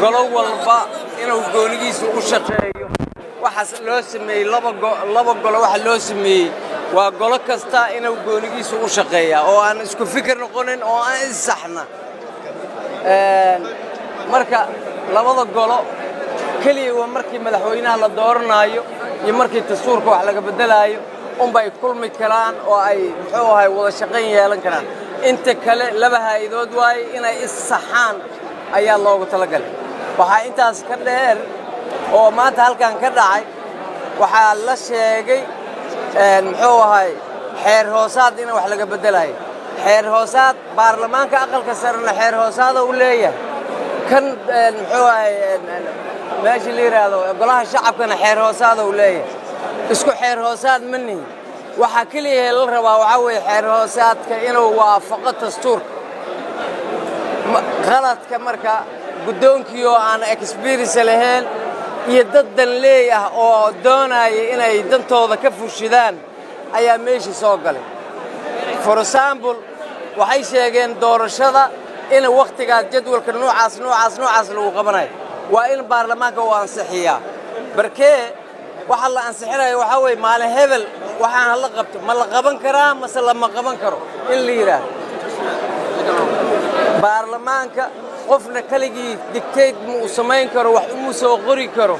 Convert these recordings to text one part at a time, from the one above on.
golo walba inuu goonigiisa u shaqeeyo waxaas loo sameeyey laba golo waxa loo sameeyey waa golo kasta inuu goonigiisa u shaqeeyaa oo aan isku fikir noqonin oo aan issaxna marka labada golo keliya waa markii madaxweynaha la dooranaayo iyo markii dastuurka wax laga beddelaayo unbay kulmi karaan oo ay muxuu ahay wada shaqayn yeelan karaan inta kale laba haa'idood waaye inay issaxaan ayaa loogu talagalay waxaa intaas ka dheer oo maanta halkan ka dhacay waxaa la sheegay muxuu ahay xeer hoosaad in wax laga beddelayo xeer hoosaad baarlamaanka aqalka sarena xeer hoosaada uu leeyahay kan muxuu ahay meesha la yidhaahdo golaha shacabkana xeer hoosaada uu leeyahay isku xeer hoosaad ma nihin waxaa keliya la rabaa waxaa weeye xeer hoosaadka inuu waafaqo dastuurka qaladka marka guddoonkii oo aan experience lahayn iyo dad danleey ah oo doonaya inay dantooda ka fushidaan ayaa meeshii soo galay for example waxay sheegeen doorashada in wakhtigaas jadwalka noocaas noocaas noocaas lagu qabanayo waa in baarlamaanka uu ansixiyaa barkee waxa la ansixinayo waxaa weeye maalin hebel waxaan hala qabto ma la qaban karaa mase lama qaban karo in la yidhaahdo baarlamaanka qofna keligii digtayd ma uu samayn karo wax uma soo qori karo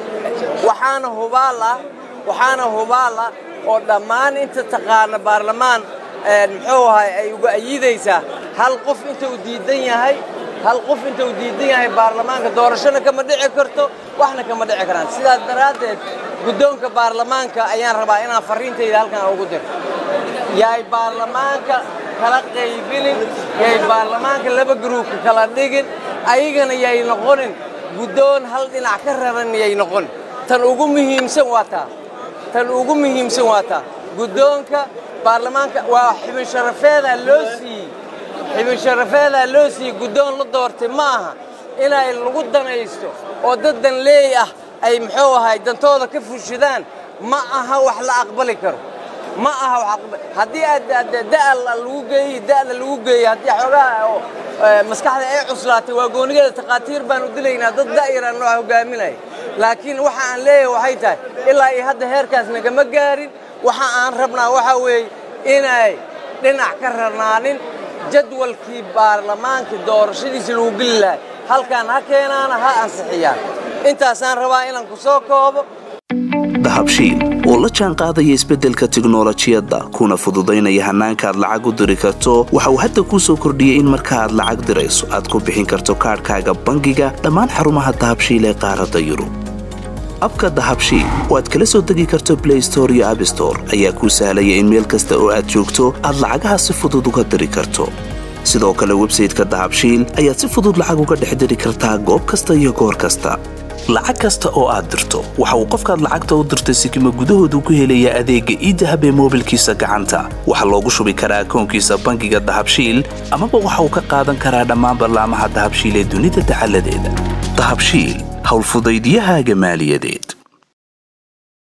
waxaana hubaal ah waxaana hubaal ah oo dhammaan inta taqaana baarlamaan muxuu ahay ay uga ayidaysaa hal qof inta uu diidan yahay hal qof inta uu diidan yahay baarlamaanka doorashona kama dhici karto waxna kama dhici karaan sidaas daraaddeed guddoonka baarlamaanka ayaan rabaa inaan farriintayda halkan ugu diro yaay baarlamaanka kala qaybinin yay baarlamaanka laba gruubka kala dhigin ayagana yay noqonin guddoon hal dhinac ka raran yay noqonin tan ugu muhiimsan waa taa tan ugu muhiimsan waa taa guddoonka baarlamaanka waa xibin sharafeedaa loo siiyey xibin sharafeedaa loo siiyey guddoon la doortay ma aha inay lagu danaysto oo dad danleey ah ay muxuu ahay dantooda ka fushidaan ma aha wax la aqbali karo ma aha wax haddii aad da'al lagu geeyey da'da lagu geeyey haddii xoogaha maskaxda ay cuslaatay waa goonigeeda takhaatiir baan u dilaynaa dad da'yaraan noo hogaaminaya laakiin waxa aan leeyahay waxay tahay ilaa iyo hadda heerkaas nagama gaarin waxa aan rabnaa waxaa weeye inay dhinac ka ranaanin jadwalkii baarlamaanka doorashadiisa lagu geli lahay halkaan ha keenaana ha ansixiyaan intaasaan rabaa inaan ku soo koobo dahabshiil oo la jaan qaadaya isbeddelka tiknolojiyadda kuna fududaynaya hannaanka aad lacag u diri karto waxa uu hadda kuu soo kordhiyey in marka aad lacag dirayso aad ku bixin karto kaadhkaaga bangiga dhammaan xarumaha dahabshiil ee qaaradda yurub abka dahabshiil oo aad kala soo degi karto blay store iyo abstore ayaa kuu sahlaya in meel kasta oo aad joogto aad lacagaha si fudud uga diri karto sidoo kale websayteka dahabshiil ayaad si fudud lacag uga dhex diri kartaa goob kasta iyo goor kasta lacag kasta oo aad dirto waxa uu qofkaad lacagta u dirtay sikima gudahoodu ku helayaa adeegga iidahab ee moobilkiisa gacanta waxaa loogu shubi karaa akoonkiisa bangiga dahabshiil amaba waxa uu ka qaadan karaa dhammaan ballaamaha dahabshiil ee dunida dacaladeeda dahabshiil howlfudaydyahaaga maaliyadeed